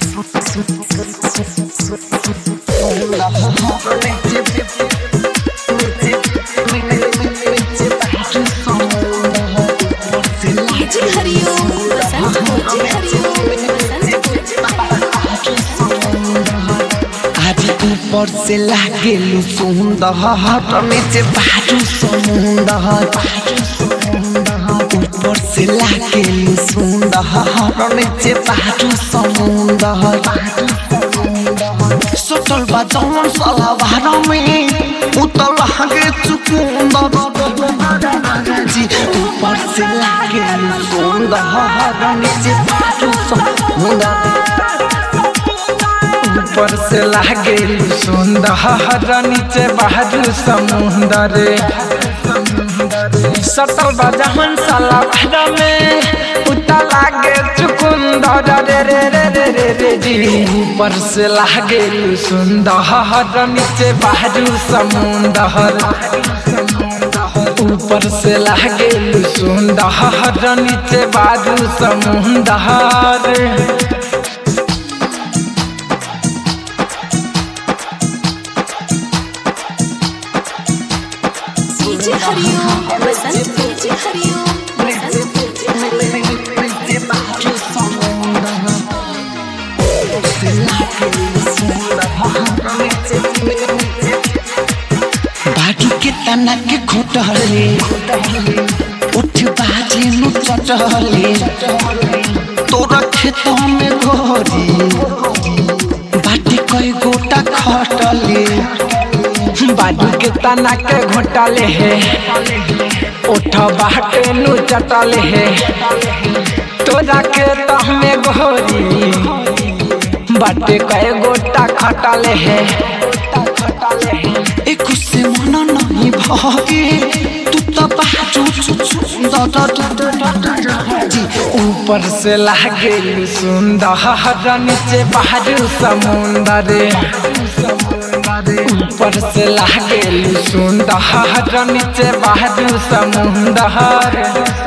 जी हरिओम बसंत जी हरिओम आज ऊपर से लागेलु सुंदर नीचे बाजू समुंदर ऊपर से लागेलु सुंदर नीचे बाजू समुंदर सटल बा जवन साला भाड़ा में उतर लागे चुकुंदर जी ऊपर से लागेलु सुंदर नीचे बाजू समुंदर ऊपर से लागे सुंदर नीचे बहादुर समुंदर सटल बजहन साला भाड़ा में उता लागे चुकुंदर रे रे रे रे रे रे जी ऊपर से लागे सुंदर नीचे बहादुर समुंदर ऊपर से लागे सुंदर नीचे बहादुर समुंदर जी हरिओम बसंत जी हरिओम बसंत जी हरिओम बाजू के तना के खोटले उठ बाजे नु चटले तोरा खेतों में घोरी बाटी कई गोटा खटले बाजू के तना के घोटाले है उठ बाटे नु चटले है तोरा के तहमे घोरी बाटे कए गोटा खटाले है एक से मन नहीं भागे तू तो बाजू जी ऊपर से लागे सुंदर नीचे बहादुर समुंदर ऊपर से लागे सुंदर नीचे बहादुर समुंदर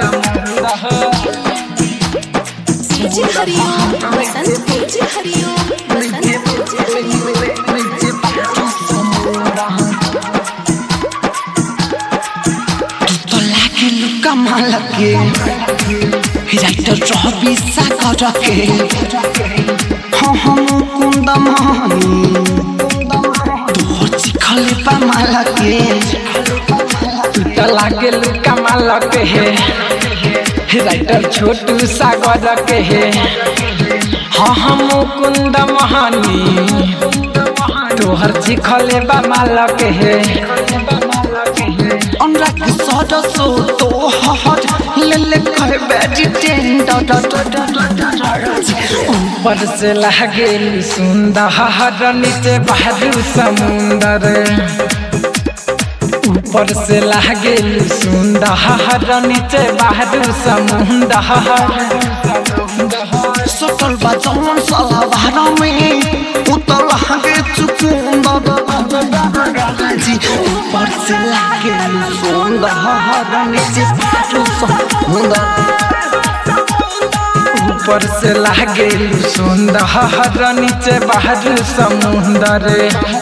जी हरिओम बसंत जी हरिओम बसंत जी हरिओम तो लागे लुका माल के राइटर रवि सागर के हाँ हम कुंद मानी तोहर चिखले पा माल के तो लागे कमाल के है राइटर छोटू सागर के है हाँ हम कुंद महानी तोहर चिखले बा माल के है अनुराग सदसो तोहर ले ले कहे बैठी टेंडर ऊपर से लागे सुंदर नीचे बहादुर समुंदर ऊपर से लागे सुंदर नीचे बहादुर समुंदर सटल बा जवन साला भाड़ा में उतर लागे चुकुंदर जी ऊपर से लागे सुंदर नीचे बाजू समुंदर ऊपर से लागे सुंदर नीचे बहादुर समुंदर